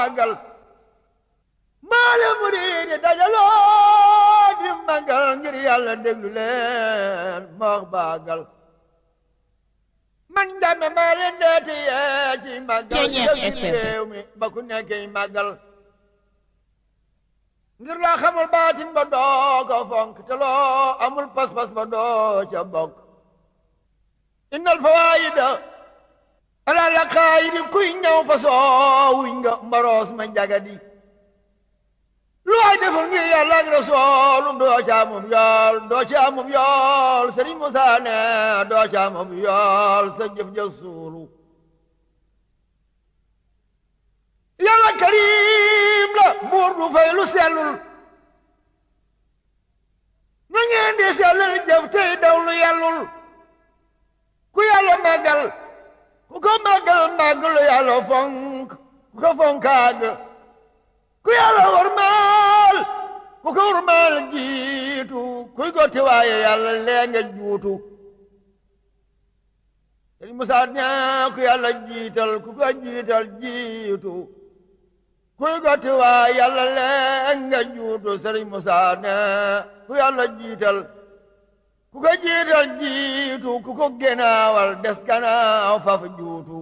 màggal maale muriidi dajaloo di màggal ngir yàlla déglu leen ma wax baagal man dame maa leen deeti yee ci màggal ci réew mi ba ku nekkee màggal ngir laa xamul baatin ba doo ko fonk te loo amul pas-pas ba doo ca bokk innal fawaayida ala la xaayidi kuy ñëw fa soowuñ nga mbaroos ma jagadi lu waay deful ngir yàlla ak rasoolum doo ca amum yool doo ca amum yool sëriñ Musaa ne doo ca amum yool sa jëf ja suulu yàlla karim la buur du fay lu sellul na ngeen di sellal jëf tey daw lu yellul ku yàlla màggal ku ko màggal màggalu yàlla fonk ku ko fonkaag ku yàlla warmaal ku ko warmaal jiitu kuy gotti waaye yàlla lee nga juutu sëriñ Musaa ne ku yàlla jiital ku ko jiital jiitu kuy gotti waaye yàlla lee nga juutu sëriñ Musaa ne ku yàlla jiital ku ko jiital jiitu ku ko genaawal des ganaaw faf juutu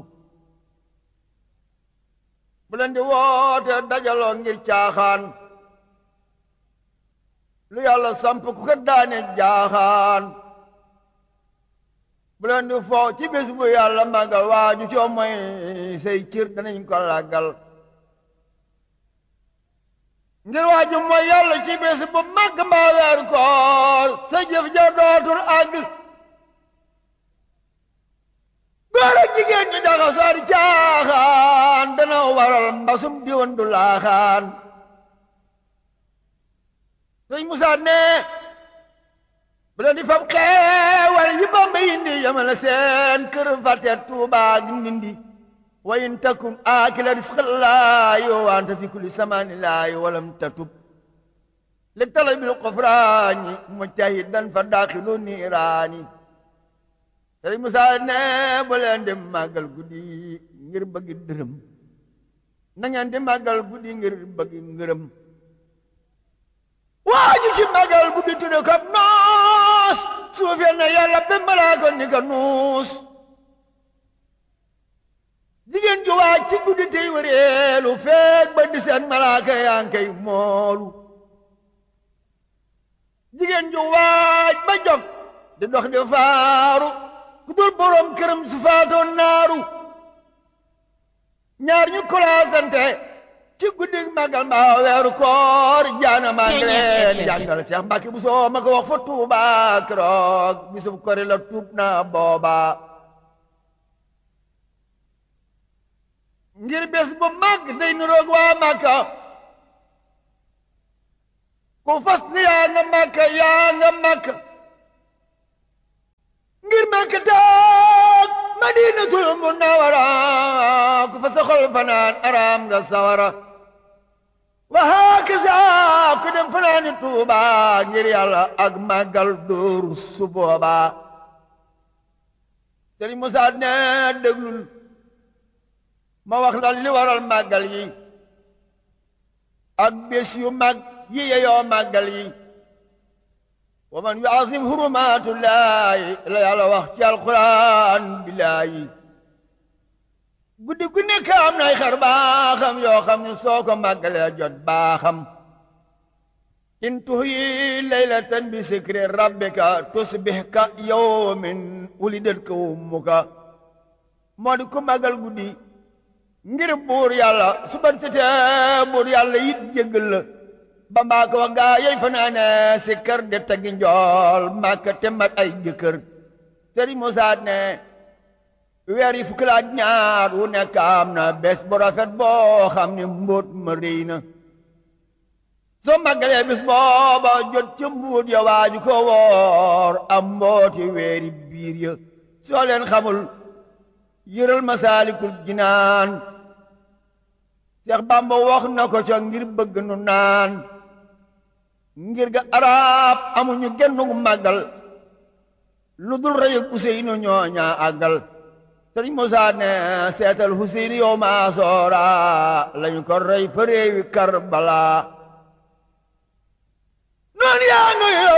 bu leen di woote dajaloo ngir caaxaan lu yàlla samp ku ko daane jaaxaan bu leen di foo ci bés bu yàlla màggal waaju coo mooy say cir danañ ko làggal ngir waaju mooy yàlla ci bés bu màgg mbaa weer koor sa jëf ja dootul àgg góor ak jigéen ñi daxa soori caaxaan dana waral mbasum diwan du laaxaan sëñ Musaa ne bu leen di fab xeewal yi Bamba indi yamale seen kër fàtte Tuubaa gi Ndindi wa in takun aakila risqallaahi wa anta fi kulli samaanillaahi walam tatub li talabil qufraani mujtahidan fa daaxilu niiraani sëriñ Musaa ne bu leen di màggal guddi ngir bëgg dërëm na ngeen di màggal guddi ngir bëgg ngërëm waa ji ci màggal guddi tudde ko noos suufeel na yàlla ba malaa ko ni ko nuus jigéen ju waaj ci guddi tey wëreelu feeg ba di seen malaaka yaa ngi koy moolu jigéen ju waaj ba jog di dox di faaru ku dul borom këram su faatoon naaru ñaar ñu kolaasante ci guddi màggal mbaa weeru koor jaana maa ngi leen jàngal Seex Mbàkke bu soo ma ko wax fa Tuuba keroog bisub kori la tuub na booba ngir bés bu màgg day niroog waa Màkka ku fas ni yaa nga Màkka yaa nga Màkka ngir Màkka taag Madinatul Munawwara ku fa sa xol fanaan araam nga sawara wa hakaza ku dem fanaani Tuuba ngir yàlla ak màggal dóoru su booba Sëriñ Musaa ne déglul ma wax la li waral màggal yi ak bés yu mag yi yeyoo màggal yi wa man yuazim hurumatullahi la yàlla wax ci alquran billaahi guddi gu nekk am nay xar baaxam yoo xam ne soo ko màggalee jot baaxam in tuhyi laylatan bi sikri rabbika tusbih ka yawmin wulidat ka ummuka moo di ku màggal guddi ngir buur yàlla su ban setee buur yàlla yit jéggal la ba mbaa ko wax gaa yey fanaane si kër de tegi njool màkka te mat ay jëkkër sëriñ Musaa ne weer yi fukki laaj ñaar wu nekk am na bés bu rafet boo xam ne mbóot ma rëy na soo màggalee bis booba jot ca mbuut ya waaju ko woor am mbooti weeri biir ya soo leen xamul yëral masaalikul jinaan Seex Bàmba wax na ko ca ngir bëgg nu naan ngir ga arab amuñu genn gu màggal lu dul rëy ak Useynu ñooñaa àggal sëriñ Musaa ne seetal Huseyn yow maa soora lañu ko rey fa réewi Karbala